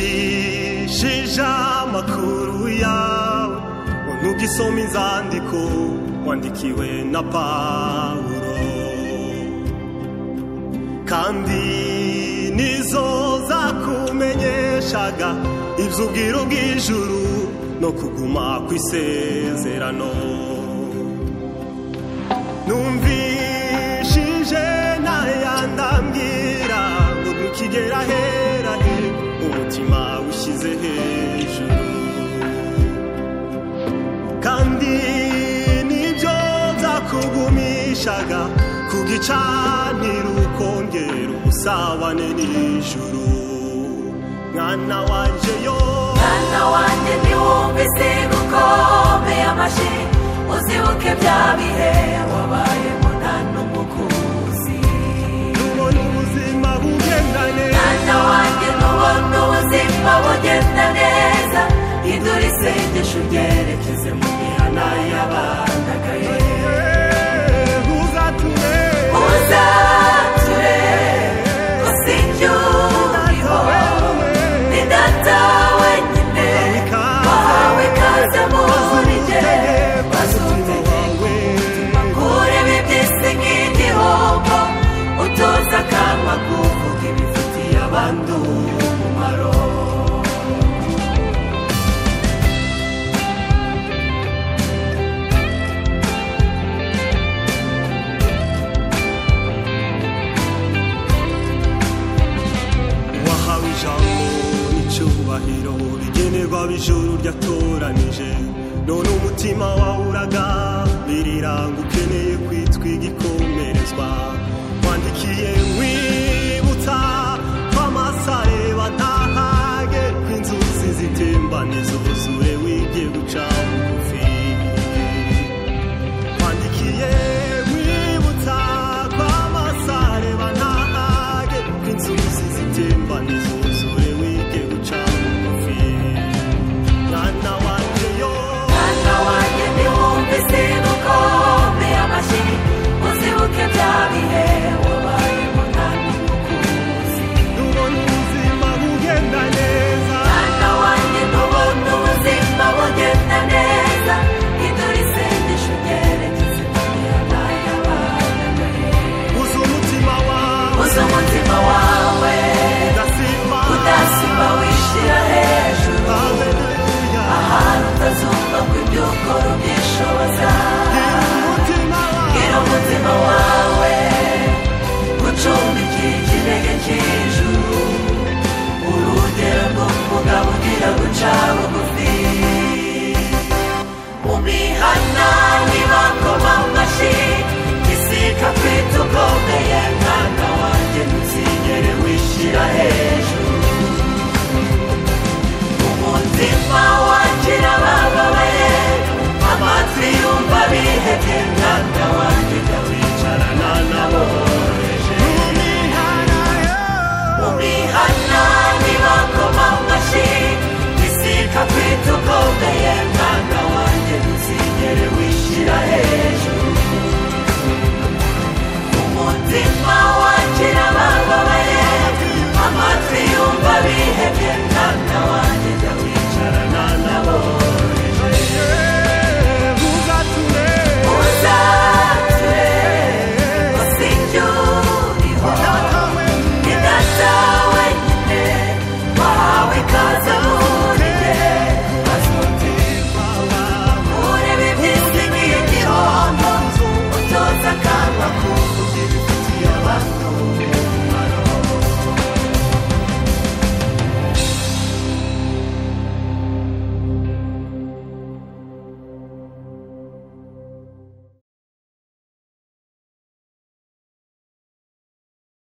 numvishije amakuru yawe ubona ugisoma inzandiko wandikiwe na pawuro kandi nizo zakumenyeshaga iby'ubwiro bw'ijuru no kuguma ku isezerano numvishije ntayandambwira ngo ntukigera aherane umutima ushyize hejuru kandi nibyo byakugumishaga ku gicaniro ukongera ubusabane n'ijuru mwana wanjye yo mwana wanjye ntiwumve isiga ukomeye amashyi uzibuke bya bihe wabayemo nta n'umukuzi nubona ubuzima bugendane mwana wanjye ntubona ubuzima bugenda neza idura isengesho uryerekeze mu mihana y'abandagaye uzatume uzature usinjye uriho ni data wenyine wahawe ikaze muri jye bazumvire kureba iby'isi nk'igihombo utoza akama kuvuga ibifitiye abandi umumaro wahawe ijambo n'icyubahiro rigenerwa ab'ijuru ryatoranije none umutima wawuraga biriranga ukeneye kwitwa igikomerezwa wandikiye nkwibutsa ko amasareba ntahage ko inzuzi zitembane zuzuye wige guca bugufi twandikiye nkwibutsa ko amasare banahage inzuzi zitembaniza